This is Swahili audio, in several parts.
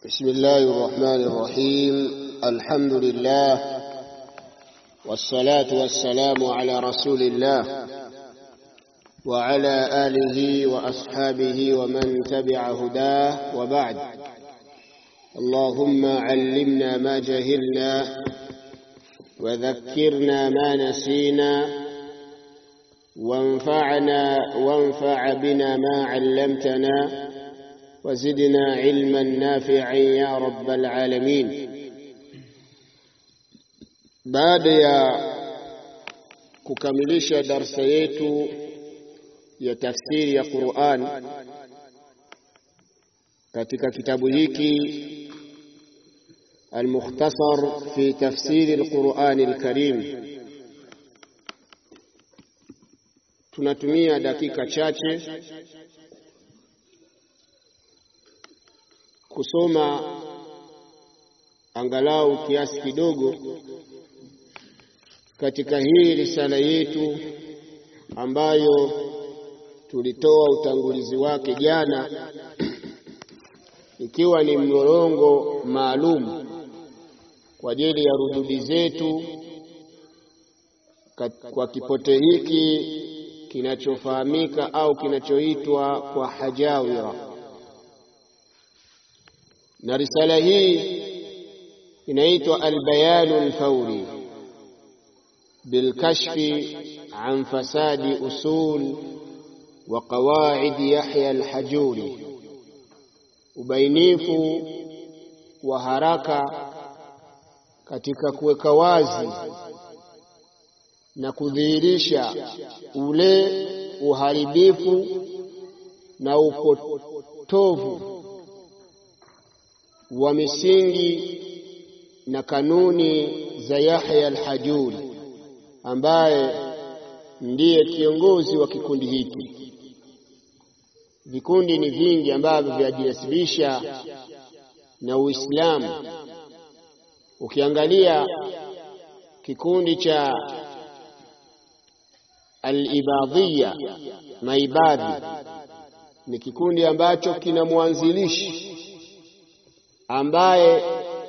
بسم الله الرحمن الرحيم الحمد لله والصلاة والسلام على رسول الله وعلى آله وأصحابه ومن تبع هداه وبعد اللهم علمنا ما جهلنا وذكرنا ما نسينا وانفعنا وانفع بنا ما علمتنا وزدنا علما نافعا يا رب العالمين baada ya kukamilisha darsa yetu ya tafsiri ya Qur'an katika kitabu hiki المختصر في تفسير القرآن الكريم tunatumia dakika chache kusoma angalau kiasi kidogo katika hii risala yetu ambayo tulitoa utangulizi wake jana ikiwa ni mlolongo maalum kwa ajili ya rududi zetu kwa kipote hiki kinachofahamika au kinachoitwa kwa hajawira na risala hii inaitwa albayanu alfauri bilkashfi an fasadi usul wa qawaid Yahya alhajuri, ubainifu wa haraka katika kuweka wazi na kudhihirisha ule uharibifu na upotovu wa misingi na kanuni za Yahya al-Hajuri ambaye ndiye kiongozi wa kikundi hiki. Vikundi ni vingi ambavyo vyajinasibisha na Uislamu. Ukiangalia kikundi cha al-Ibadhiya, maibadhi, ni kikundi ambacho kina mwanzilishi ambaye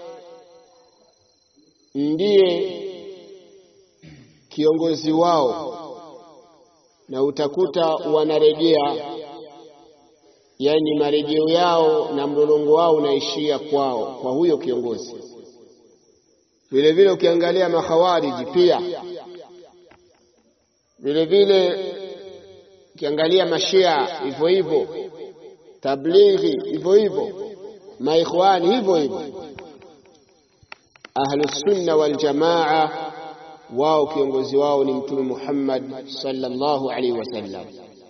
ndiye kiongozi wao, na utakuta wanarejea, yani marejeo yao na mlolongo wao unaishia kwao, kwa huyo kiongozi. Vile vile ukiangalia makhawariji pia vile vile ukiangalia mashia hivyo hivyo, tablighi hivyo hivyo maikhwani hivyo hivyo, ahlusunna wal jamaa, wao kiongozi wao ni Mtume Muhammad sallallahu alaihi wasallam.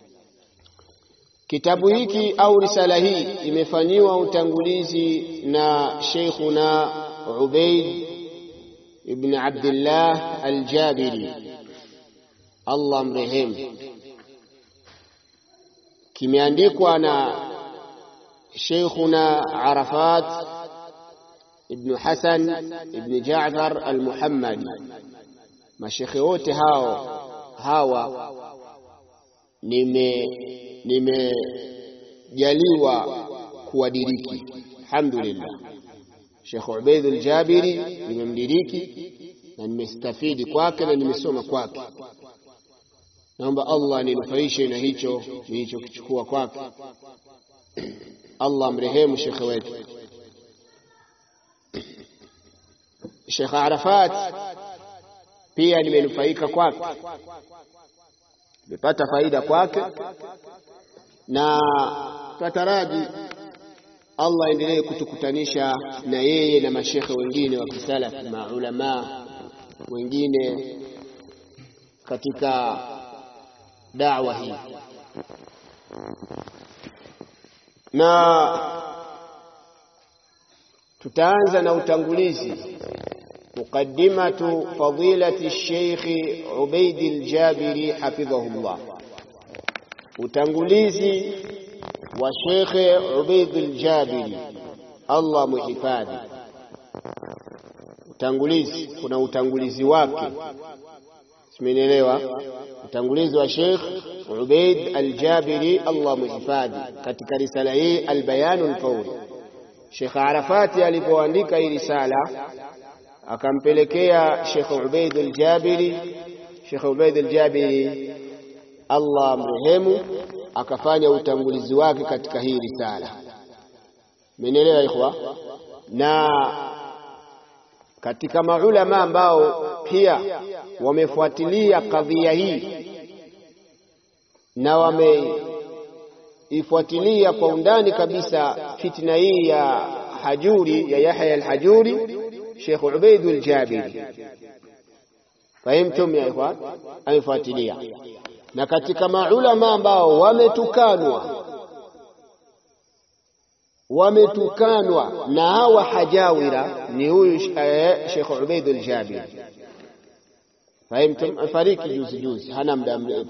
Kitabu hiki au risala hii imefanyiwa utangulizi na Sheikhuna Ubaid ibn Abdullah al-Jabiri, Allah mrehemu. Kimeandikwa na Sheikhuna Arafat ibn Hasan ibn Jaafar al-Muhammadi. Mashekhe wote hao hawa nime nimejaliwa kuwadiriki, alhamdulillah. Sheikh Ubaid al-Jabiri nimemdiriki na nimestafidi kwake na nimesoma kwake. Naomba Allah ninufaishe na hicho nilichokichukua kwake. Allah mrehemu shekhe wetu Sheikh Arafat, pia nimenufaika kwake, nimepata faida kwake, na tataraji Allah endelee kutukutanisha na yeye na mashekhe wengine wa kisalafi, maulamaa wengine katika da'wa hii na tutaanza na utangulizi muqaddimatu fadilati Sheikh Ubaid al-Jabiri hafidhahullah, utangulizi wa Sheikh Ubaid al-Jabiri Allah muhifadhi. Utangulizi, kuna utangulizi wake, simenielewa? Utangulizi wa Sheikh Ubaid al-Jabiri Allah muhifadhi katika risala hii Albayanu Lfauri Sheikh Arafati alipoandika hii risala akampelekea Sheikh Ubaid al-Jabiri. Sheikh Ubaid al-Jabiri Allah amrehemu, akafanya utangulizi wake katika hii risala. Mmenielewa ikhwa? Na katika maulama ambao pia wamefuatilia kadhia hii na wameifuatilia kwa undani kabisa fitna hii ya Hajuri ya Yahya al-Hajuri, Sheikh Ubaid al-Jabiri. Fahimtum ya ikhwan? Amefuatilia na katika maulama ambao wametukanwa wametukanwa na hawa hajawira ni huyu Sheikh Ubaid al-Jabiri. Fahimtum? Afariki juzi juzi, hana muda mrefu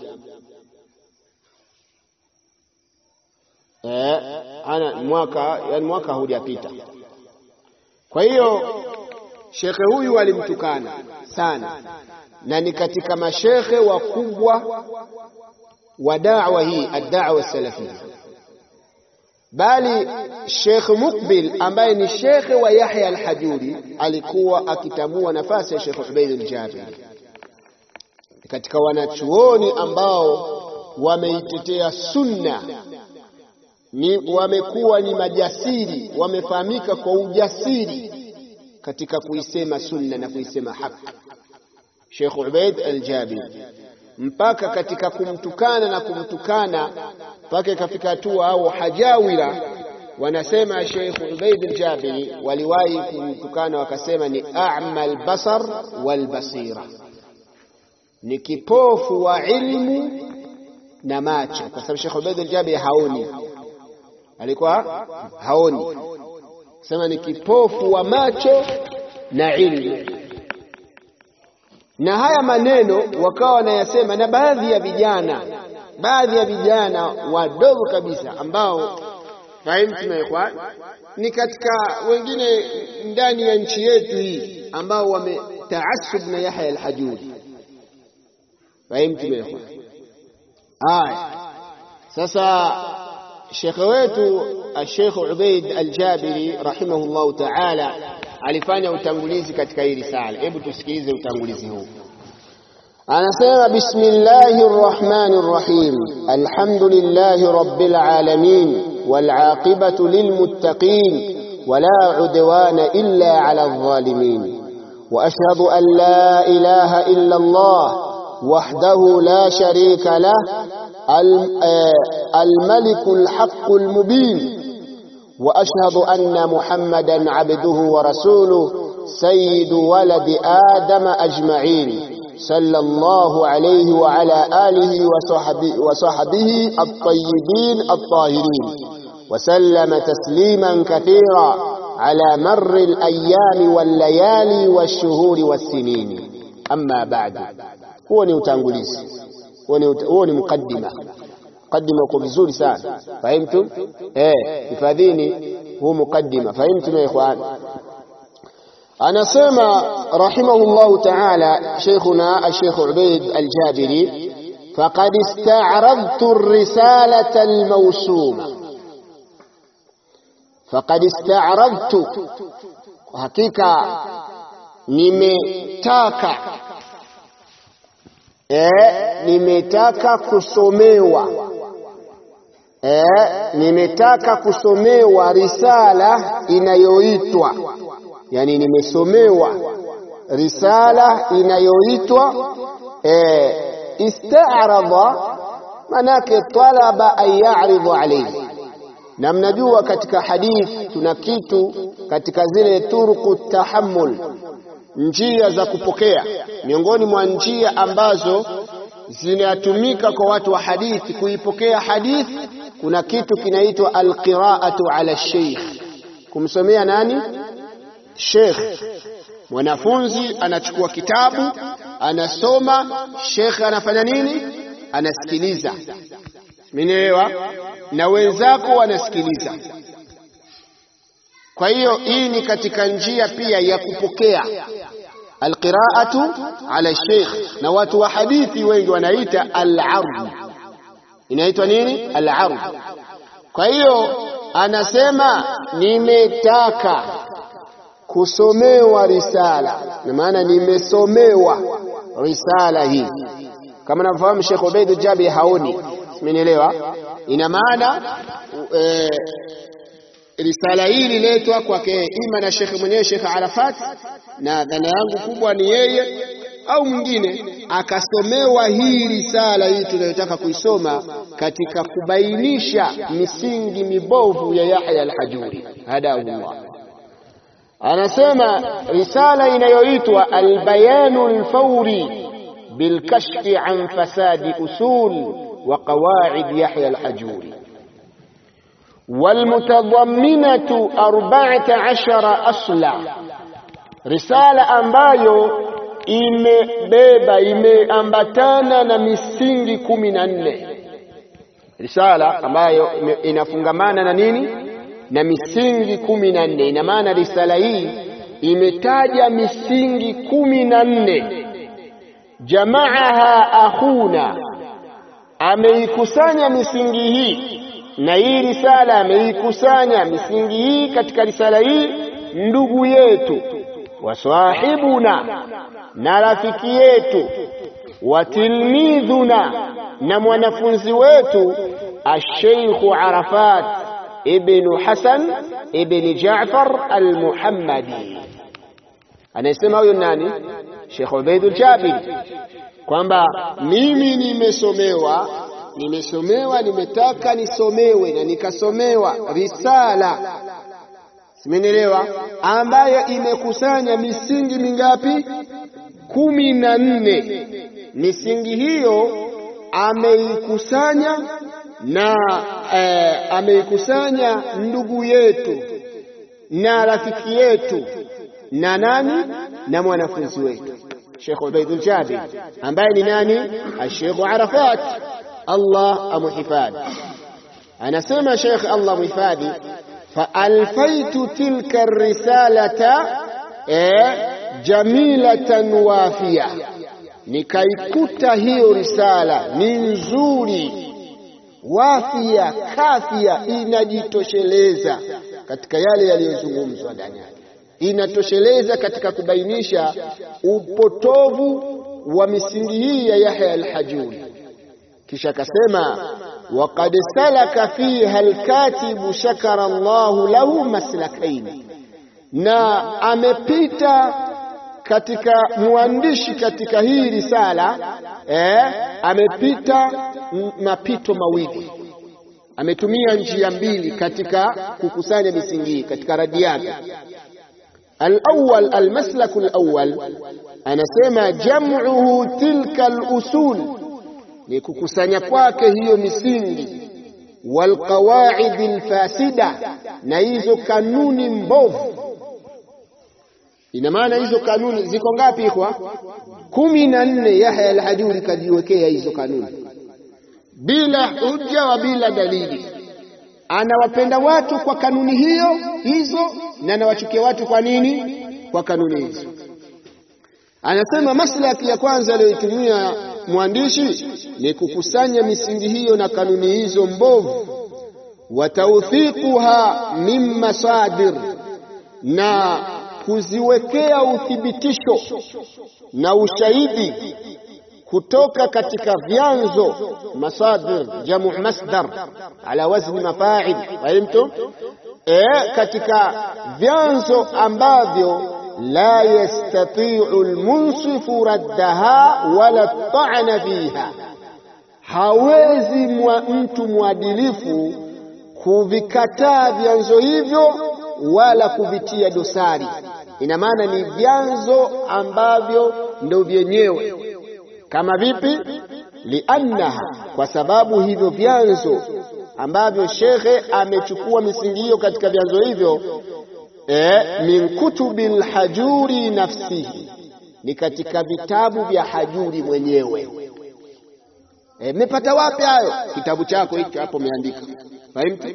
eh, hana mwaka, yani mwaka hujapita. Kwa hiyo shekhe huyu alimtukana sana na ni katika mashekhe wakubwa wa da'wa hii ad-da'wa salafia, bali Sheikh Mukbil ambaye ni shekhe wa Yahya al-Hajuri alikuwa akitambua nafasi ya Sheikh Ubaid al-Jabiri katika wanachuoni ambao wameitetea sunna, ni wamekuwa ni majasiri, wamefahamika kwa ujasiri katika kuisema sunna na kuisema haki. Sheikh Ubaid al-Jabiri mpaka katika kumtukana na kumtukana mpaka ikafika hatua au hajawira wanasema Sheikh Ubaid al-Jabiri waliwahi kumtukana wakasema ni a'ma al-basar wal-basira, ni kipofu wa ilmu na macho, kwa sababu Sheikh Ubaid al-Jabiri haoni, alikuwa haoni, sema ni kipofu wa macho na ilmu na haya maneno wakawa wanayasema na baadhi ya vijana, baadhi ya vijana wadogo kabisa ambao fahimu na ikhwan, ni katika wengine ndani ya nchi yetu hii ambao wametaasub na Yahya al-Hajuri. Fahimu na ikhwan. Haya, sasa shekhe wetu Sheikh Ubaid al-Jabiri rahimahullahu ta'ala alifanya utangulizi katika hii risala. Hebu tusikilize utangulizi huu. Anasema, bismillahir rahmanir rahim, alhamdulillahi rabbil alamin wal aqibatu lil muttaqin wala udwana illa ala adh-dhalimin wa ashhadu an la ilaha illa Allah wahdahu la sharika lah al-malikul haqqul mubin واشهد ان محمدا عبده ورسوله سيد ولد ادم اجمعين صلى الله عليه وعلى اله وصحبه, وصحبه الطيبين الطاهرين وسلم تسليما كثيرا على مر الايام والليالي والشهور والسنين اما بعد هو ni utangulizi huo ni mukaddima mukaddima uko vizuri sana fahimtum eh hifadhini huu mukaddima fahimtum ya ikhwan anasema rahimahullah ta'ala sheikhuna الشيخ عبيد الجابري فقد استعرضت الرسالة الموسومة فقد استعرضت حقيقة nimetaka eh nimetaka kusomewa eh nimetaka kusomewa risala inayoitwa yani nimesomewa risala inayoitwa eh ista'radha manake talaba an ya'ridu alayhi na mnajua katika hadith tuna kitu katika zile turku tahammul njia za kupokea miongoni mwa njia ambazo zinatumika kwa watu wa hadithi kuipokea hadithi kuna kitu kinaitwa alqiraatu ala sheikh kumsomea nani sheikh mwanafunzi anachukua kitabu anasoma sheikh anafanya nini anasikiliza mnielewa na wenzako wanasikiliza kwa hiyo hii ni katika njia pia ya kupokea alqiraatu ala sheikh na watu wa hadithi wengi wanaita al-ard inaitwa nini al-ard kwa hiyo anasema nimetaka kusomewa risala, na maana nimesomewa risala hii. Kama nafahamu Sheikh Ubaid Jabi haoni, simenielewa? Ina maana e, risala hii ililetwa kwake ima na shekhe mwenyewe Sheikh Arafat, na dhana yangu kubwa ni yeye au mwingine akasomewa hii risala hii tunayotaka kuisoma katika kubainisha misingi mibovu ya Yahya al-Hajuri hadahullah. Anasema risala inayoitwa Albayanu Alfauri bilkashfi an fasadi usul wa qawaid Yahya al-Hajuri walmutadamminatu arba'ata ashara asla, risala ambayo imebeba imeambatana na misingi kumi na nne risala ambayo inafungamana na nini na misingi kumi na nne ina maana risala hii imetaja misingi kumi na nne jamaaha akhuna ameikusanya misingi hii na hii risala ameikusanya misingi hii katika risala hii ndugu yetu wasahibuna na rafiki yetu wa tilmidhuna na mwanafunzi wetu Asheikhu Arafat ibnu Hasan ibni Jaafar Almuhammadi. Anayesema huyo nani? Sheikh Ubaidul Jabiri, kwamba mimi nimesomewa, nimesomewa, nimetaka nisomewe na nikasomewa risala simenielewa, ambayo imekusanya misingi mingapi? kumi na nne. Misingi hiyo ameikusanya na eh, ameikusanya ndugu yetu na rafiki yetu na nani na mwanafunzi wetu Sheikh Ubaidul Jabir ambaye ni nani? Sheikh Arafat, Allah amuhifadhi. Anasema Sheikh Allah muhifadhi faalfaitu tilka risalata eh, jamilatan wafia, nikaikuta hiyo risala ni nzuri, wafia, kafia, inajitosheleza katika yale yaliyozungumzwa ndani yake, inatosheleza katika kubainisha upotovu wa misingi hii ya Yahya al-Hajuri. Kisha akasema waqad salaka fiha alkatibu shakara Allahu lahu maslakaini, na amepita katika mwandishi katika hii risala eh, amepita mapito mawili, ametumia njia mbili katika kukusanya misingi hii katika radi yake. Alawwal, almaslaku alawwal, anasema jam'uhu tilka alusul ni kukusanya kwake hiyo misingi, walqawaidi alfasida, na hizo kanuni mbovu. Ina maana hizo kanuni ziko ngapi? Ikwa kumi na nne. Yahya al-Hajuri kajiwekea hizo kanuni bila hujja wa bila dalili. Anawapenda watu kwa kanuni hiyo hizo, na anawachukia watu kwa nini? Kwa kanuni hizo. Anasema maslaki ya kwanza aliyoitumia mwandishi ni kukusanya misingi hiyo na kanuni hizo mbovu, wa tawthiquha min masadir, na kuziwekea uthibitisho na ushahidi kutoka katika vyanzo. Masadir jamu masdar ala wazni mafa'il, fahimtum? E, katika vyanzo ambavyo la yastati'u almunsifu raddaha wala ta'ana fiha, hawezi mwa mtu mwadilifu kuvikataa vyanzo hivyo wala kuvitia dosari. Ina maana ni vyanzo ambavyo ndo vyenyewe. Kama vipi? Liannaha, kwa sababu hivyo vyanzo ambavyo shekhe amechukua misingi hiyo katika vyanzo hivyo E, min kutubi lhajuri nafsihi, ni katika vitabu vya Hajuri mwenyewe. Mmepata e, wapi hayo? Kitabu chako hicho hapo umeandika, fahimtu?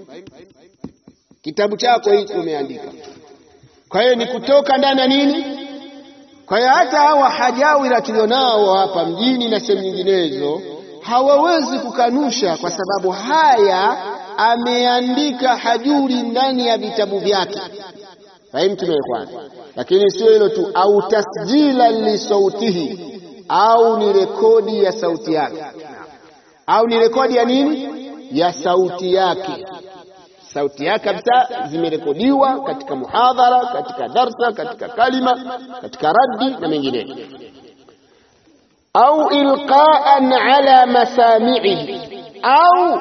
Kitabu chako hicho umeandika. Kwa hiyo ni kutoka ndani ya nini? Kwa hiyo hata hawa hajawira tulionao hapa mjini na sehemu nyinginezo hawawezi kukanusha, kwa sababu haya ameandika hajuri ndani ya vitabu vyake fahimtum ikhwan lakini sio hilo tu au tasjila lisautihi au ni rekodi ya sauti yake au ni rekodi ya nini ya sauti yake sauti yake kabisa zimerekodiwa katika muhadhara katika darsa katika kalima katika raddi na mengineyo au ilqaan ala masami'ihi au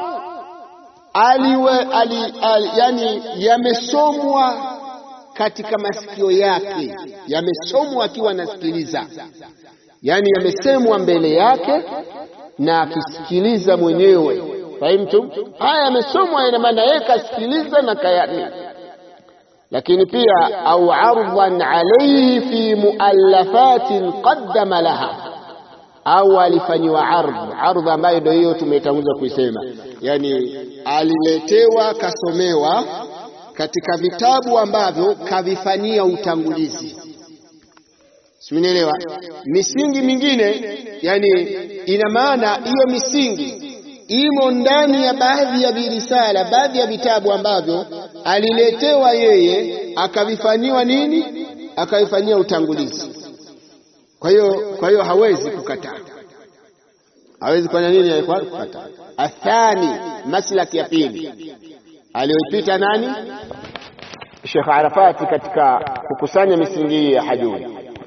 aliwe ali, ali, yani yamesomwa katika masikio yake yamesomwa akiwa anasikiliza yani yamesemwa mbele yake na akisikiliza mwenyewe fahimtum haya yamesomwa ina maana yeye kasikiliza na kayani lakini pia au ardhan alayhi fi muallafatin qaddama laha au alifanyiwa ardh ardh ambayo ndio hiyo tumetanguza kuisema yani aliletewa kasomewa katika vitabu ambavyo kavifanyia utangulizi simenielewa misingi mingine yani ina maana hiyo misingi imo ndani ya baadhi ya virisala baadhi ya vitabu ambavyo aliletewa yeye akavifanyiwa nini akavifanyia utangulizi kwa hiyo kwa hiyo hawezi kukataa hawezi kufanya nini kukataa athani maslaki ya pili aliyoipita nani Sheikh Arafati katika kukusanya misingi ya hajuri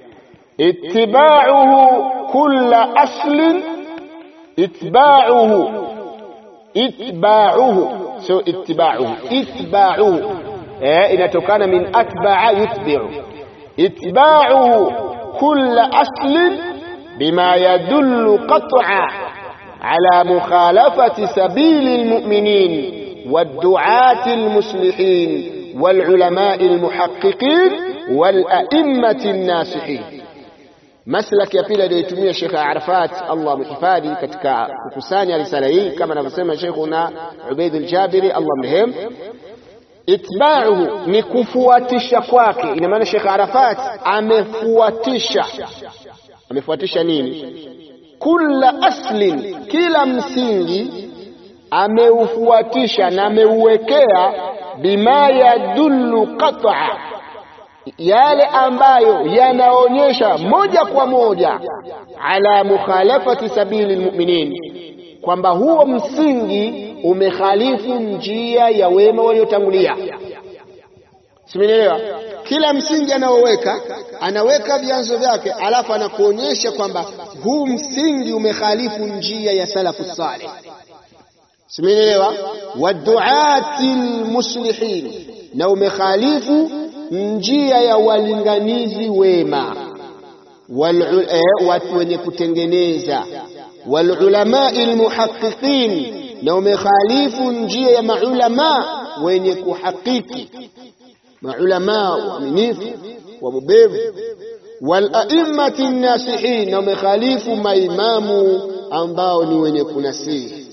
ittiba'uhu kulla aslin itba'uhu itba'uhu sio ittiba'uhu itba'uhu eh inatokana min atba'a yutbi'u itba'uhu kulla aslin bima yadullu qat'a ala mukhalafati sabili almu'minin والدعاة المصلحين والعلماء المحققين والأئمة الناصحين maslaki ya pili aliyoitumia Sheikh Arafat Allah mhifadhi katika kukusanya risala hii kama anavyosema Sheikhuna Ubaid al-Jabiri Allah mrehem itba'uhu ni kufuatisha kwake ina maana Sheikh Arafat amefuatisha amefuatisha nini kula aslin kila msingi ameufuatisha na ameuwekea bima yadullu qat'a yale ambayo yanaonyesha moja kwa moja ala mukhalafati sabili lmuminin kwamba huo msingi umekhalifu njia ya wema waliotangulia simenielewa kila msingi anaoweka anaweka vyanzo vyake alafu anakuonyesha kwamba huu msingi umekhalifu njia ya salafu saleh simenielewa waduati lmuslihin na umekhalifu njia ya walinganizi wema watu wenye kutengeneza walulamai lmuhaqiqin na umekhalifu njia ya maulama wenye kuhakiki maulama waaminifu wabobevu walaimati nnasihin na umekhalifu maimamu ambao ni wenye kunasihi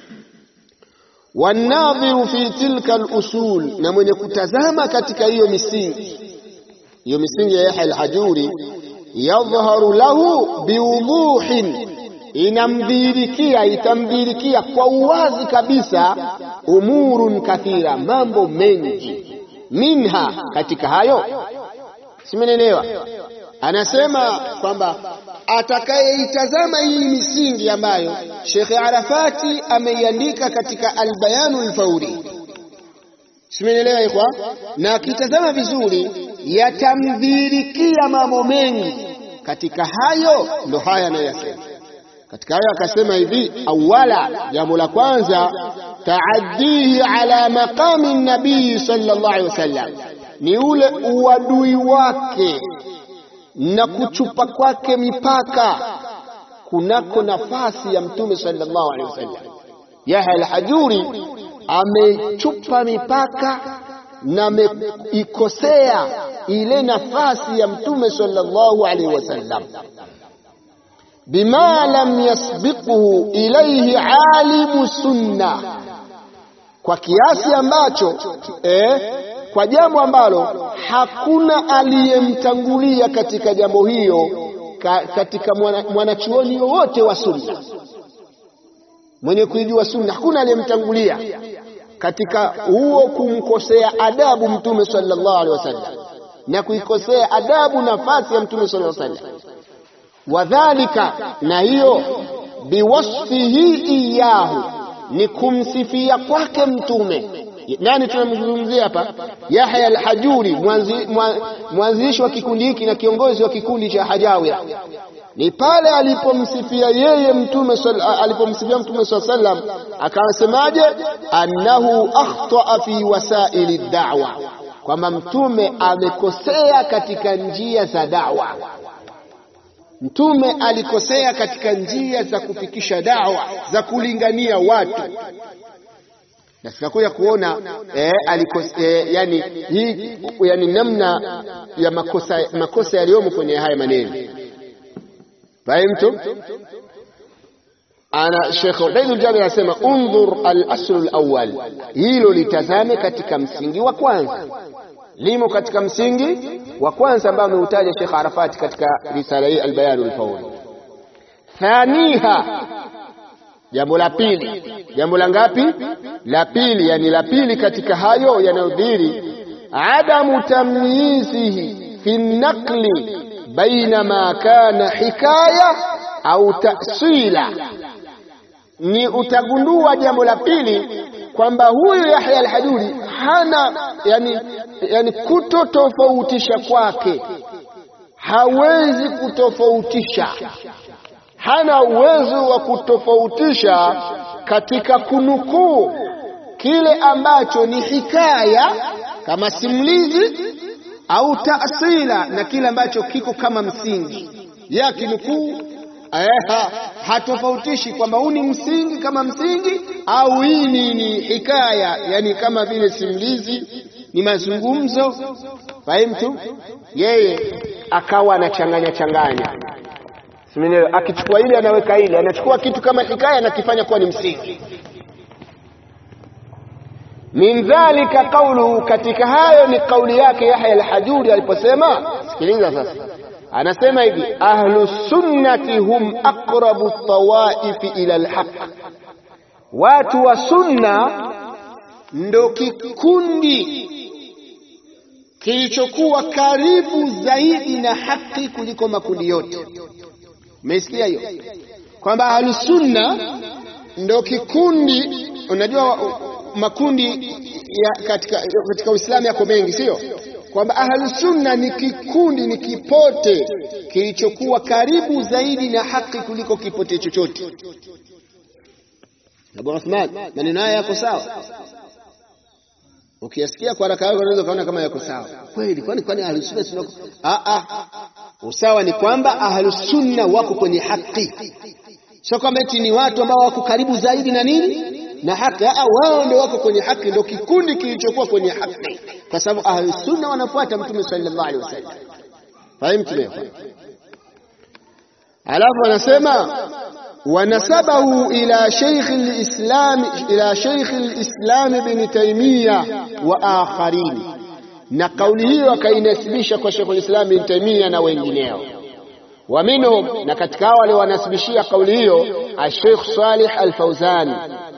wanadhiru fi tilka alusul na mwenye kutazama katika hiyo misingi hiyo misingi ya Yahya al-Hajuri yadhharu lahu biwuduhin inamdhirikia itamdhirikia kwa uwazi kabisa umurun kathira mambo mengi minha katika hayo simenelewa anasema kwamba atakayeitazama hii misingi ambayo Sheikh Arafati ameiandika katika Albayanu Alfauri, simenielewa ikhwa, na akitazama vizuri yatamdhirikia mambo mengi katika hayo. Ndo haya anayoyasema katika hayo, akasema hivi: awala, jambo la kwanza, taaddihi ala maqami nabii sallallahu alaihi wasallam, ni ule uadui wake na kuchupa kwake mipaka kunako nafasi ya mtume sallallahu alaihi wasallam. Yahya al-Hajuri amechupa mipaka na ameikosea ile nafasi ya mtume sallallahu alaihi wasallam, bima lam yasbiquhu ilayhi alimu sunna, kwa kiasi ambacho eh, kwa jambo ambalo hakuna aliyemtangulia katika jambo hiyo ka, katika mwanachuoni mwana yowote wa sunna mwenye kuijua sunna hakuna aliyemtangulia katika huo kumkosea adabu Mtume sallallahu alaihi wasallam na kuikosea adabu nafasi ya Mtume sallallahu alaihi wasallam. Wadhalika, na hiyo biwasfihi iyahu, ni kumsifia kwake Mtume. Nani tunamzungumzia hapa? Yahya al-Hajuri, mwanzilishi wa kikundi hiki na kiongozi wa kikundi cha Hajawira. Ni pale alipomsifia yeye Mtume alipomsifia Mtume sallallahu alaihi wasallam, akasemaje? annahu akhtaa fi wasaili da'wa kwamba mtume amekosea katika njia za dawa. Mtume alikosea katika njia za kufikisha dawa za kulingania watu, na tunakuja kuona eh, alikosea, yani, hii, yani namna ya makosa, makosa yaliyomo kwenye haya maneno. Fahimtu? Ana Sheikh Ubaidul Jabir anasema undhur al-asl al-awwal, hilo litazame katika msingi wa kwanza, limo katika msingi wa kwanza ambao ameutaja Sheikh Arafati katika risala hii al-Bayan al-Fawl. Thaniha, jambo la pili. Jambo la ngapi? La pili, yani la pili katika hayo yanayodhiri, adamu tamyizihi fi naqli baina ma kana hikaya au tasila ni utagundua jambo la pili kwamba huyu Yahya al-Hajuri hana yani, yani kutotofautisha kwake, hawezi kutofautisha, hana uwezo wa kutofautisha katika kunukuu kile ambacho ni hikaya kama simulizi au taasila na kile ambacho kiko kama msingi ya kinukuu ha, hatofautishi kwamba huu ni msingi kama msingi au hii ni, ni hikaya, yani kama vile simulizi, ni mazungumzo. Fahimtu? Yeye akawa anachanganya changanya, simenielewa? Akichukua ile anaweka ile, anachukua kitu kama hikaya anakifanya kuwa ni msingi. Min dhalika qauluhu, katika hayo ni kauli yake Yahya al-Hajuri aliposema, sikiliza sasa anasema hivi ahlu sunnati hum aqrabu tawaifi ila alhaq, watu wa sunna ndo kikundi kilichokuwa karibu zaidi na haki kuliko makundi yote. Umesikia hiyo kwamba ahlu sunna ndo kikundi. Unajua makundi ya katika, katika Uislamu yako mengi, sio kwamba ahlu sunna ni kikundi, ni kipote kilichokuwa karibu zaidi na haki kuliko kipote chochote. Abu Uthman, maneno haya yako sawa? Ukiyasikia kwa haraka yako unaweza kaona kama yako sawa kweli. Kwani kwani ahlu sunna sio? Ah ah, usawa ni kwamba ahlu sunna wako kwenye haki, sio kwamba eti ni watu ambao wako karibu zaidi na nini na haki. Ah, wao ndio wako kwenye haki, ndio kikundi kilichokuwa kwenye haki, kwa sababu ahlu sunna wanafuata Mtume sallallahu alaihi wasallam. Fahimu leo? Alafu anasema wanasabahu ila shaykh al-islam ila shaykh al-islam ibn Taymiyyah wa akharin, na kauli hiyo akainasibisha kwa Sheikh al-Islam ibn Taymiyyah na wengineo wa minhum, na katika hao waliowanasibishia kauli hiyo al-Sheikh Salih al-Fawzan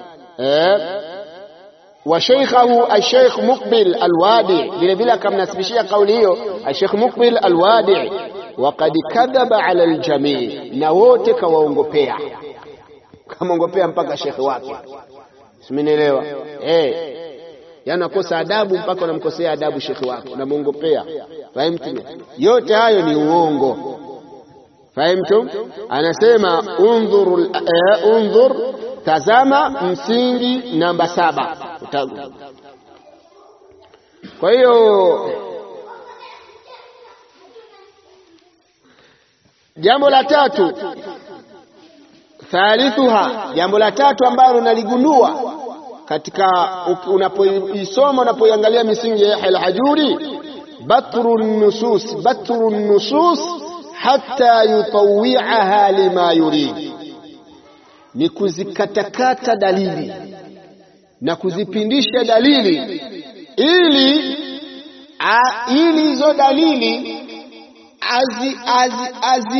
wa shaykhahu al-Sheikh Muqbil al-Wadi, vile vile akamnasibishia kauli hiyo al-Sheikh Muqbil al-Wadi waqad kadhaba ala aljamii, na wote kawaongopea, kamwongopea mpaka shekhe wake. Simenielewa? Eh, yani akosa adabu mpaka unamkosea adabu shekhe wake, unamwongopea. Fahimtum? Yote hayo ni uongo. Fahimtum? Anasema undhur, eh, undhur, tazama msingi namba saba. Kwa hiyo Jambo la tatu, thalithuha, jambo la tatu ambalo unaligundua katika unapoisoma unapoiangalia misingi ya Yahya al-Hajuri, batru nusus, batru nusus hatta yutawiaha lima yurid, ni kuzikatakata dalili na kuzipindisha dalili ili ili hizo dalili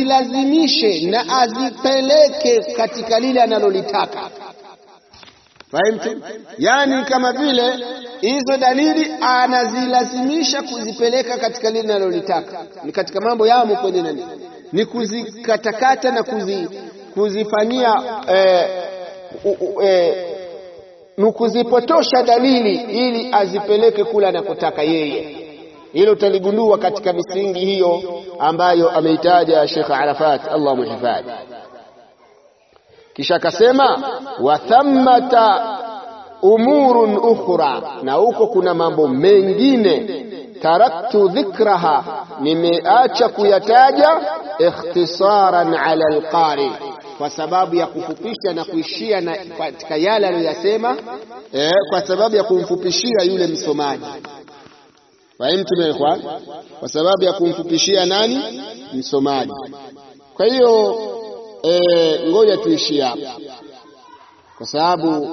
azilazimishe azi, azi na azipeleke katika lile analolitaka. Fahimtu? Yani kama vile hizo dalili anazilazimisha kuzipeleka katika lile linalolitaka, ni katika mambo yamo kwenye nani, ni kuzikatakata na kuzi, kuzifanyia eh, eh, ni kuzipotosha dalili ili azipeleke kula anakotaka yeye. Hilo utaligundua katika misingi hiyo ambayo ameitaja Sheikh Arafat, Allah muhifadhi. Kisha akasema wa thammata umurun ukhra, na huko kuna mambo mengine taraktu dhikraha, nimeacha kuyataja ikhtisaran ala alqari, kwa sababu ya kufupisha na kuishia na katika yale aliyoyasema, eh, kwa sababu ya kumfupishia yule msomaji. Fahimtum ya ikhwan? Kwa sababu ya kumfupishia nani? Msomaji. Kwa hiyo E, ngoja tuishie hapa kwa sababu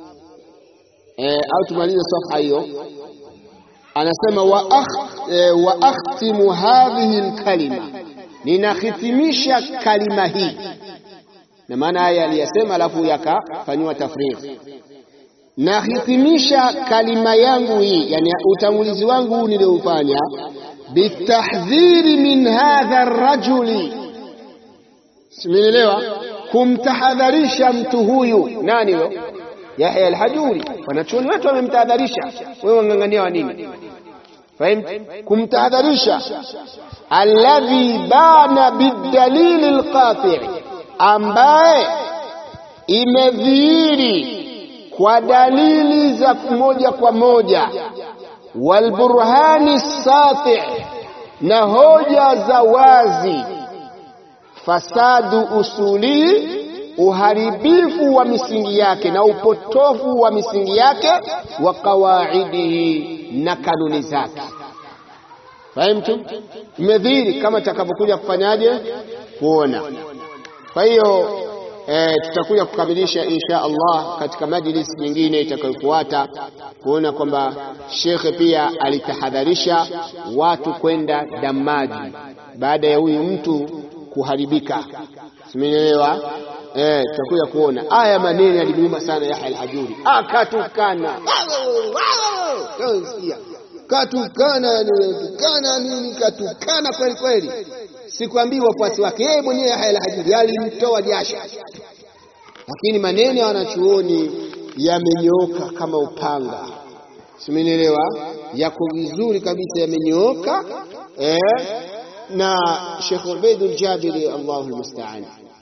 e, au tumalize safha hiyo. Anasema wa, akh, e, wa akhtimu hadhihi alkalima, ninahitimisha kalima hii, na maana haya aliyasema alafu yakafanywa tafrigh. Nahitimisha kalima yangu hii, yani utangulizi wangu huu nilioufanya, bitahdhiri min hadha rajuli Simenielewa? Kumtahadharisha mtu huyu. Nani huyo? Yahya al-Hajuri. Wanachuoni wetu wamemtahadharisha, wewe wang'ang'ania wa nini? Fahimu? Kumtahadharisha alladhi bana bidalili alqati', ambaye imedhihiri kwa dalili za moja kwa moja, walburhani sati', na hoja za wazi fasadu usuli, uharibifu wa misingi yake na upotofu wa misingi yake, wa qawaidihi, na kanuni zake. Fahimtu? Imedhihiri kama takavyokuja kufanyaje kuona. Kwa hiyo e, tutakuja kukamilisha insha Allah katika majlis nyingine itakayofuata kuona kwamba shekhe pia alitahadharisha watu kwenda damaji baada ya huyu mtu kuharibika. Simenielewa? Eh, tutakuja kuona aya maneno yalimuuma sana Yahya al-Hajuri, akatukana katukana tukana nini, katukana kweli kweli. Sikwambii wafuasi wake, yeye mwenyewe Yahya al-Hajuri alimtoa jasho, lakini maneno ya wanachuoni yamenyooka kama upanga. Simenielewa? Yako vizuri kabisa, yamenyooka eh na Sheikh Ubaidul Jabiri Allahu almusta'an,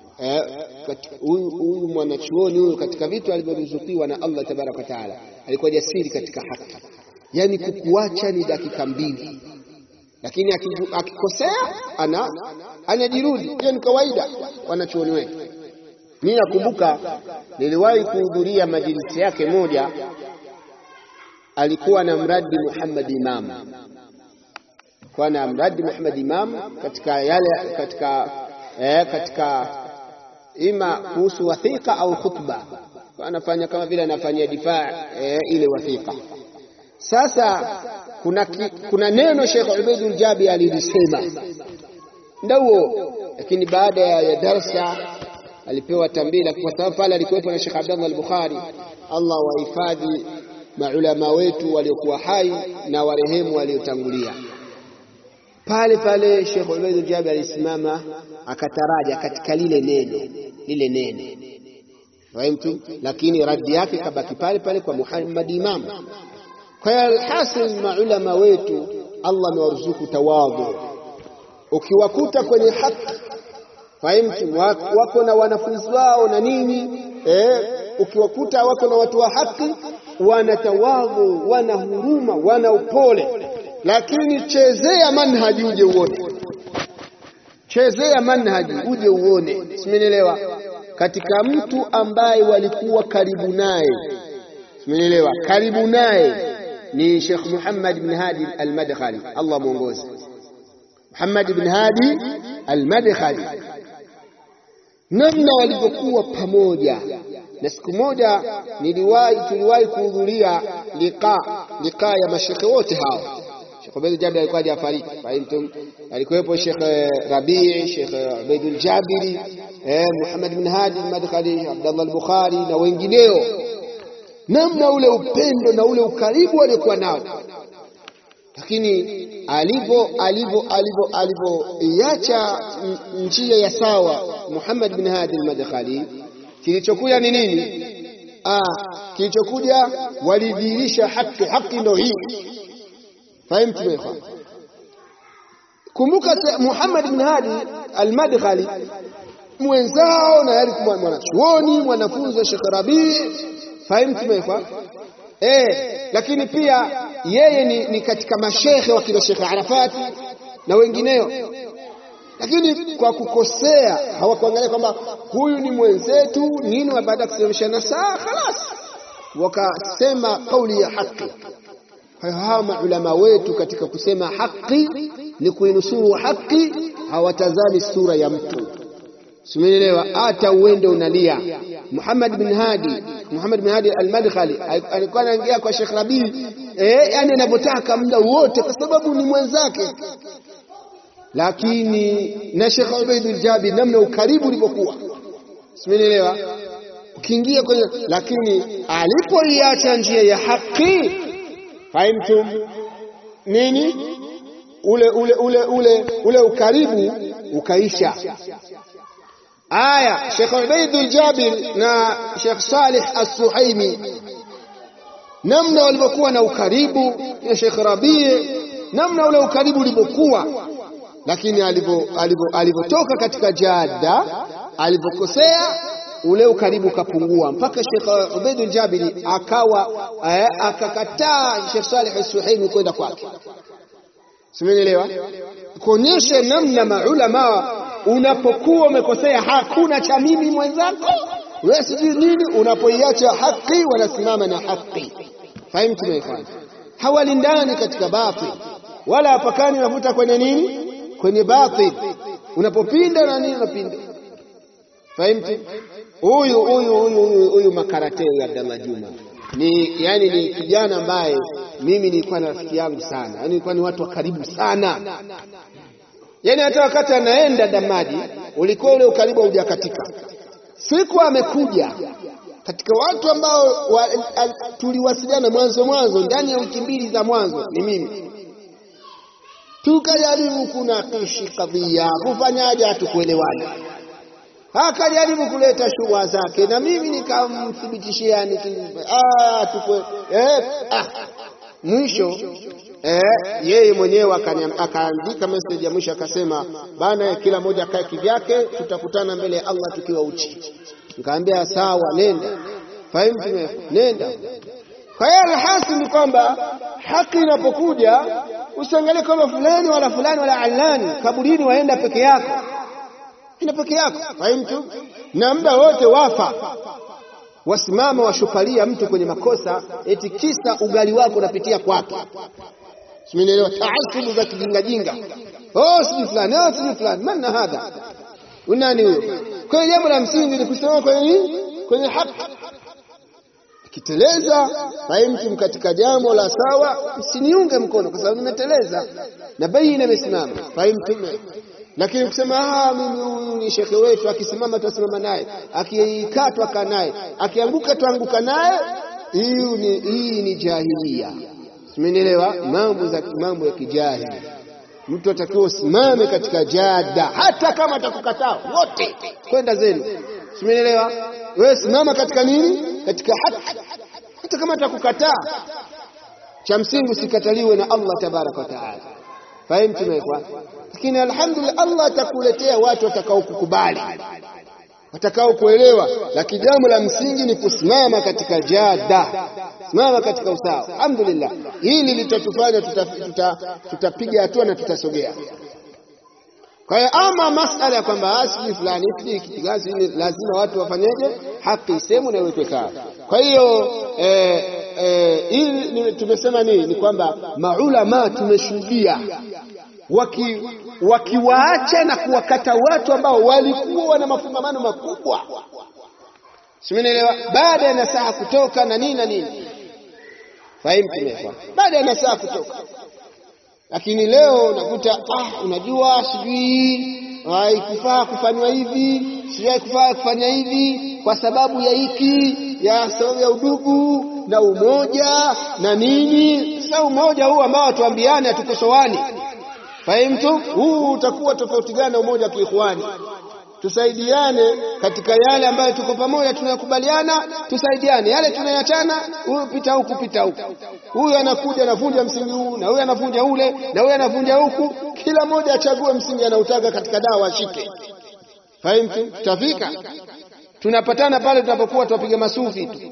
huyu mwanachuoni huyu katika vitu alivyoruzukiwa na Allah tabaraka wa taala, alikuwa jasiri katika haki, yani kukuacha ni dakika mbili, lakini akikosea ana anajirudi. Hiyo ni kawaida wanachuoni wetu. Mimi nakumbuka niliwahi kuhudhuria majlisi yake moja, alikuwa na mradi Muhammad Imam kwa na mradi Muhammad Imam katika yale katika eh, katika ima kuhusu wathiqa au khutba, anafanya kama vile anafanyia difaa eh, ile wathiqa. Sasa kuna, ki, kuna neno Sheikh Ubaidul Jabi alilisema ndio, lakini baada ya darsa alipewa tambila, kwa sababu pale alikuwepo na Sheikh Abdullah al-Bukhari. Allah wahifadhi maulama wetu waliokuwa hai na warehemu waliotangulia pale pale Sheikh Ubaid Jabi alisimama akataraja katika lile neno lile neno fahimtu, lakini radi yake kabaki pale pale kwa Muhammad Imam. Kwa hiyo alhasil, maulama wetu Allah amewaruzuku tawadhu. Ukiwakuta kwenye haki, fahimtu, wako na wanafunzi wao na nini eh, ukiwakuta wako na watu wa haki, wana tawadhu, wana huruma, wana upole lakini chezea manhaji uje uone, chezea manhaji uje uone, simenielewa? Katika mtu ambaye walikuwa karibu naye, simenielewa, karibu naye ni Sheikh Muhammad bin Hadi al-Madkhali, Allah muongoze. Muhammad bin Hadi al-Madkhali, namna walivyokuwa pamoja. Na siku moja niliwahi, tuliwahi kuhudhuria liqa liqa ya mashekhe wote hao Sheikh Ubaid Jabiri alikuwa hajafariki, fahimtum. Alikuwepo Sheikh Rabii, Sheikh Ubaidul Jabiri, eh, Muhammad bin Hadi al-Madkhali, Abdullah al-Bukhari na wengineo. namna ule upendo na ule ukaribu aliokuwa nao, lakini alivyo alivyo alivyo alivyoiacha njia ya sawa Muhammad bin Hadi al-Madkhali, kilichokuja ni nini? Ah, kilichokuja walidhihirisha haki. Haki ndio hii, fahimu tumekwa. Kumbuka Muhammad bin Hadi al-Madkhali mwenzao na yali mwanachuoni mwanafunzi wa Sheikh Rabi, fahimu tumekwa eh, lakini pia yeye ni, ni katika mashekhe wa kina Sheikh Arafati na wengineo, lakini kwa kukosea hawakuangalia kwamba huyu ni mwenzetu nini, wa baada ya kusemeshana saa khalas, wakasema kauli ya haki. Hawa maulama wetu katika kusema haki ni kuinusuru haki, hawatazami sura ya mtu Simeelewa, hata uende unalia. Muhammad bin Hadi, Muhammad bin Hadi al-Madkhali alikuwa anaingia kwa Sheikh Rabi eh, yani anavyotaka muda wote, kwa sababu ni mwenzake. Lakini na Sheikh Ubaid al-Jabi, namna ukaribu ulivyokuwa, simeelewa, ukiingia kwenye, lakini alipoiacha njia ya haki, fahimtum nini, ule ule ule ule ule ukaribu ukaisha. Aya, Sheikh Ubaidul Jabir na Sheikh Salih As-Suhaimi, namna walivyokuwa na ukaribu na Sheikh Rabi, namna ule ukaribu ulivyokuwa, lakini alivyotoka katika jada, alivyokosea ule ukaribu ukapungua, mpaka Sheikh Ubaidul Jabir akawa akakataa Sheikh Salih As-Suhaimi kwenda kwake. Simenielewa? Kuonyesha namna maulama unapokuwa umekosea, hakuna cha mimi mwenzako wewe sijui nini. Unapoiacha haki, wanasimama na haki. Fahimu tumeifanya, hawalindani katika batil wala hapakani navuta kwenye nini, kwenye batil. Unapopinda na nini, unapinda. Fahimu huyu huyu huyu huyu makarateo ya Abdallah Juma ni yani, ni kijana ambaye mimi nilikuwa na rafiki yangu sana, yani nilikuwa ni watu wa karibu sana Yaani hata wakati anaenda Damadi ulikuwa ule ukaribu haujakatika. Siku amekuja katika watu ambao wa, tuliwasiliana mwanzo mwanzo, ndani ya wiki mbili za mwanzo ni mimi, tukajaribu kunakishi kadhia, kufanyaje, hatukuelewana. Akajaribu kuleta shubha zake na mimi nikamthibitishia niki, ah, tukwe, eh, ah. Mwisho eh, yeye mwenyewe akaandika message ya mwisho akasema, bana, kila mmoja akae kivyake, tutakutana mbele ya Allah tukiwa uchi. Nikamwambia sawa, nenda. Fahimu, nenda. Kwa hiyo alhasil ni kwamba haki inapokuja usiangalie kama fulani wala fulani wala alani, kaburini waenda peke yako, enda peke yako. Fahimu, na muda wote wafa wasimama washupalia mtu kwenye makosa, eti kisa ugali wako unapitia kwake. Simenielewa? Taasubu za kijingajinga, oh sijui fulani, oh sijui fulani, manna hadha, unani huyo? Kwa hiyo jambo la msingi ni kusimama kwenye nini? Kwenye haki. Ikiteleza fahimtum katika jambo la sawa, msiniunge mkono kwa sababu nimeteleza na baina imesimama, fahimtum lakini kusema ah, mimi huyu ni shekhe wetu, akisimama tutasimama naye, akikaa twakaa naye, akianguka twaanguka naye, hii hii ni jahilia. Simenielewa? Mambo za mambo ya kijahili. Mtu atakiwa usimame katika jada, hata kama atakukataa wote, kwenda zenu. Simenielewa? Wewe simama katika nini? Katika haki, hata kama atakukataa. Cha msingi usikataliwe na Allah tabaraka wa taala. Fahimu tumekwa lakini alhamdulillah, Allah atakuletea watu watakao kukubali, watakao kuelewa, lakini jambo la msingi ni kusimama katika jada, simama katika usawa. Alhamdulillah, hili litatufanya tutapiga tuta, tuta hatua na tutasogea. Kwa hiyo ama masala ya kwamba asili fulani kigazi, lazima watu wafanyeje, haki sehemu na iwekwe sawa. Kwa hiyo eh, eh, hili tumesema nini? Ni kwamba maulama tumeshuhudia waki wakiwaacha na kuwakata watu ambao walikuwa wana mafungamano makubwa, simenielewa, baada ya nasaha kutoka na nini na nini, fahimu tumekwa, baada ya nasaha kutoka. Lakini leo nakuta ah, unajua sijui haikufaa kufanywa hivi, sijui haikufaa kufanya hivi kwa sababu ya hiki, ya sababu ya udugu, na umoja na nini. Sasa umoja huu ambao tuambiane, hatukosoani, fahimtu, huu utakuwa tofauti gani na umoja wa kiikhwani? Tusaidiane katika yale ambayo tuko pamoja, tunayakubaliana, tusaidiane. Yale tunayachana, huyu pita huku, pita huku, huyu anakuja anavunja msingi huu, na huyu anavunja ule, na huyu anavunja huku. Kila mmoja achague msingi anautaka katika dawa ashike. Fahimtu, tutafika tunapatana pale tunapokuwa tuwapiga masufi tu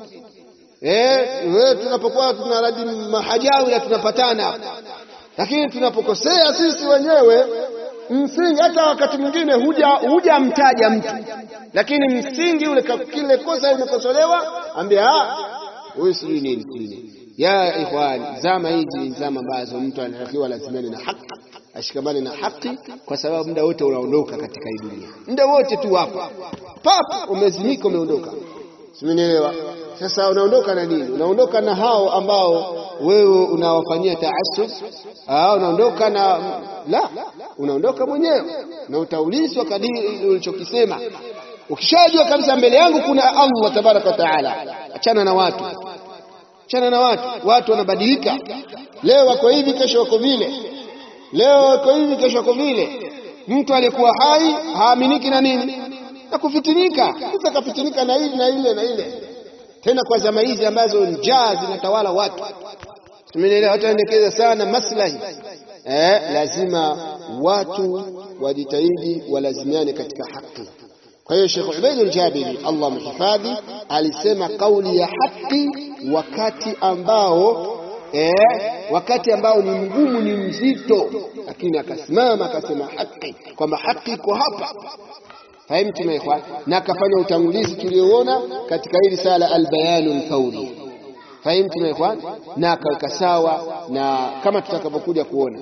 eh, we tunapokuwa tunaradi mahajawi tunapatana, lakini tunapokosea sisi wenyewe msingi, hata wakati mwingine huja hujamtaja mtu, lakini msingi ule, kile kosa limekosolewa, ambia huyu sijui nini nini. Ya ikhwani, zama hizi ni zama ambazo mtu anatakiwa lazimani na haki ashikamane na haki, kwa sababu muda wote unaondoka katika hii dunia, muda wote tu hapo pap, umezimika, umeondoka. Simenielewa? Sasa unaondoka na nini? Unaondoka na hao ambao wewe unawafanyia taasub, unaondoka na la, unaondoka mwenyewe na utaulizwa kadiri ulichokisema. Ukishajua kabisa mbele yangu kuna Allah tabaraka wa taala, achana na watu, achana na watu. Watu wanabadilika, leo wako hivi, kesho wako vile leo wako hivi kesho wako vile. Mtu aliyekuwa hai haaminiki na nini na kufitinika. Sasa kafitinika na hili na ile na ile, tena kwa zama hizi ambazo njaa zinatawala watu. Tumeelewa, watu waendekeza sana maslahi eh, lazima watu wajitahidi walazimiane katika haki. Kwa hiyo Sheikh Ubaid al-Jabiri Allah mhifadhi alisema kauli ya haki wakati ambao Eh, wakati ambao ni mgumu ni mzito, lakini akasimama akasema haki, kwamba haki iko hapa. Fahimtu ikhwan, na akafanya utangulizi tulioona katika hili sala albayanu lfauri. Fahimtu ikhwan, na akaweka sawa na kama tutakavyokuja kuona.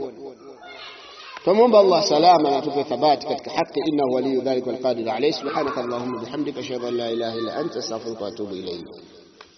Tumwomba Allah salama na atupe thabati katika haki, innahu waliyu dhalika walqadiru alayhi. Subhanaka allahumma bihamdika ashhadu an la ilaha illa anta astaghfiruka wa atubu ilayk.